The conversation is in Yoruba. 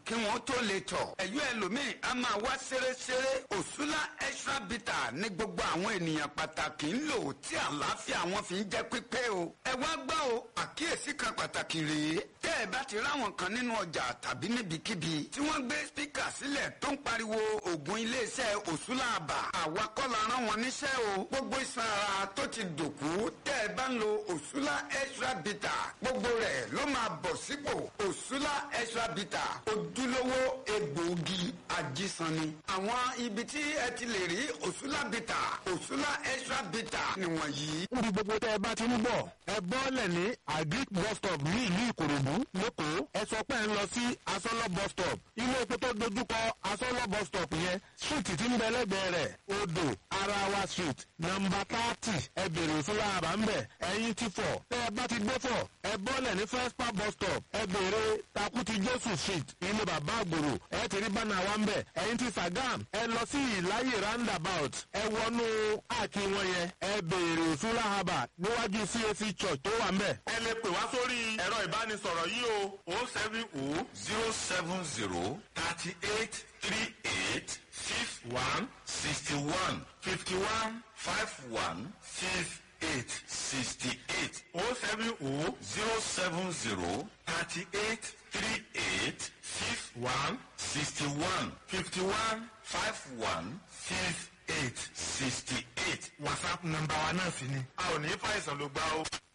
kí wọ́n tó lè tọ̀. ẹ̀yọ́ ẹlòmíì a máa wá ṣeréṣeré òṣùlá extra bitter ní gbogbo àwọn ènìyàn pàtàkì ń lò tí àlàáfíà wọn fi ń jẹ́ pípé o. ẹ wá gbọ́ o àkíyèsí kan pàtàkì rèé tẹ́ ẹ bá ti ráwọn kan nínú ọjà tàbí níbikíbi tí wọ́n gbé spíkà sílẹ̀ tó ń pariwo ògùn iléeṣẹ́ òṣùlá àbà àwa kọ́ la rán wọn níṣẹ́ o gbogbo iṣan ara tó ti dòkú tẹ́ ẹ bá ń lo òṣùlá extra bitter gbogbo rẹ̀ ló máa bọ̀ sípò òṣùlá extra bitter ojúlówó egbòogi ajísanni. àwọn ibi tí ẹ ti lè rí òṣùlá bitter òṣùlá extra bitter nìwọ̀nyí. níbi gbogbo tẹ́ ẹ bá ti ń bọ̀ ẹ bọ́ọ̀lẹ̀ ní agric bus stop ní ìlú ìkòròdú lẹ́kọ̀ọ́ ẹ sọ pé ẹ ń lọ sí asọ́lọ́ bus stop ilé epo tó dojúkọ asọ́lọ́ bus stop yẹn street tí ń bẹ lẹ́gbẹ̀ẹ́ rẹ̀ odò arawa street nọmba thirty ẹ bèrè òṣùlá àbá ń bẹ̀ ẹ̀yin ti fọ̀ tẹ́ ẹ bá ti dé fọ̀ ẹ bọ́ọ̀lẹ̀ ní first park bus stop ẹ bèrè takuti jésù street ilé bàbá àgbòrò ẹ ti rí bánà wa ń bẹ̀ ẹ̀yin ti sàgám ẹ lọ sí ìláyè roundabout ẹ wọnú àkí wọn yẹn ẹ bèrè òṣùlá àbá níwájú cac church tó wà ń bẹ̀. ẹ lè pè wá sórí ẹ̀rọ ìbánisọ̀rọ̀ yìí o o seven o zero seven zero thirty eight three eight six one sixty one fifty one five one six eight sixty eight o seven o zero seven zero thirty eight three eight six one sixty one fifty one five one six eight sixty eight whatsapp nọ́mbà wa náà sì ni a ò ní fàìsàn ló gbá o.